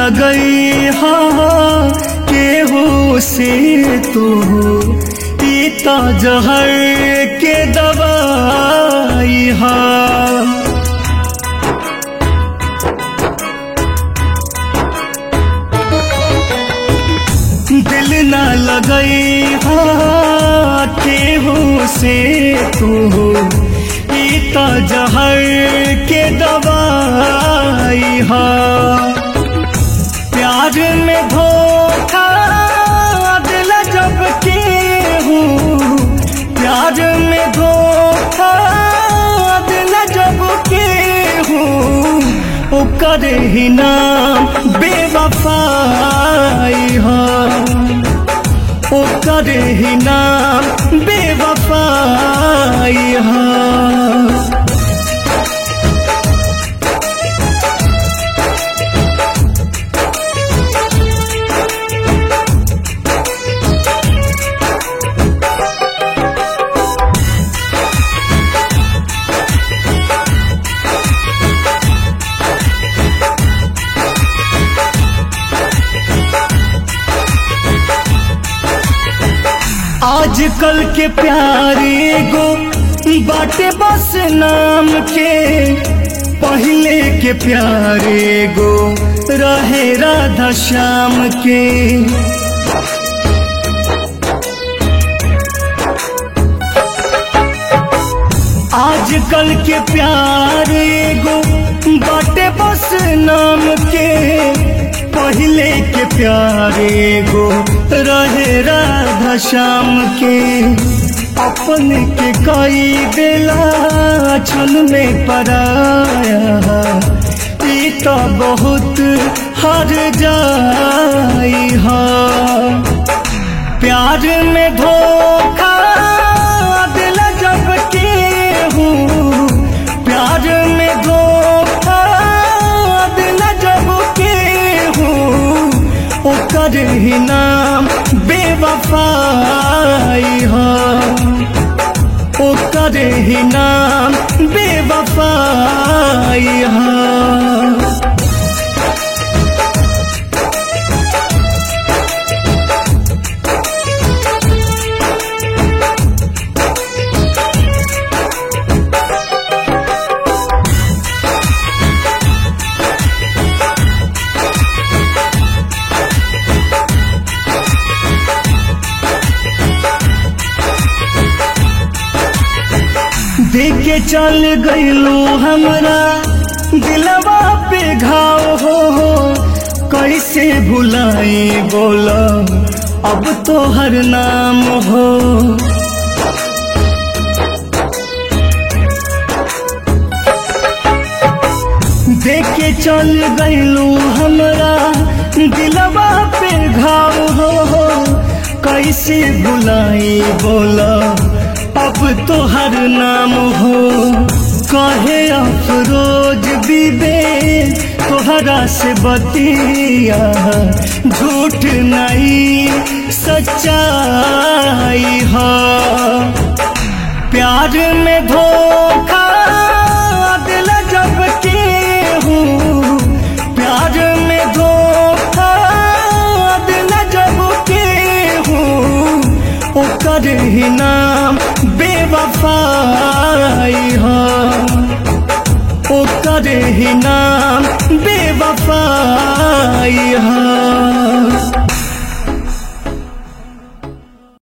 लगई हा केहू से तू पीता जहर के दवाई हा दिल न लगई हा केहू से तू पीता जहर के दवाई हा प्यार में धोखा दिल जब के हूँ प्यार में धोखा दिल जब के हूँ ओकर ही नाम बेवफाई हा ओकर ही नाम बेवफाई हा आजकल के प्यारे गो बाटे बस नाम के पहले के प्यारे गो रहे राधा श्याम के आजकल के प्यारे गो बाटे बस नाम के पहले के प्यारे गो रहे राधा श्याम के अपन के कई बेला छल में पराया ई तो बहुत हर जाई हा प्यार में धोखा दिल जब के हूँ प्यार में धोखा दिल जब के हूँ ओकर ही नाम बेवफाई हा ओकर ही नाम बेवफाई हा देखे चल गईलू हमरा दिलवा पे घाव हो हो कैसे भुलाई बोला अब तो हर नाम हो देखे चल गईलू हमरा दिलवा पे घाव हो हो कैसे भुलाई बोला अब तो हर नाम हो कहे अफरोज बीबे तोहरा से बतिया झूठ नहीं सच्चाई हा प्यार में धोखा दिल जब के हूँ प्यार में धोखा दिल जब के हूँ ओकर ही नाम बेवफाई हा ओकर ही नाम बेवफाई हा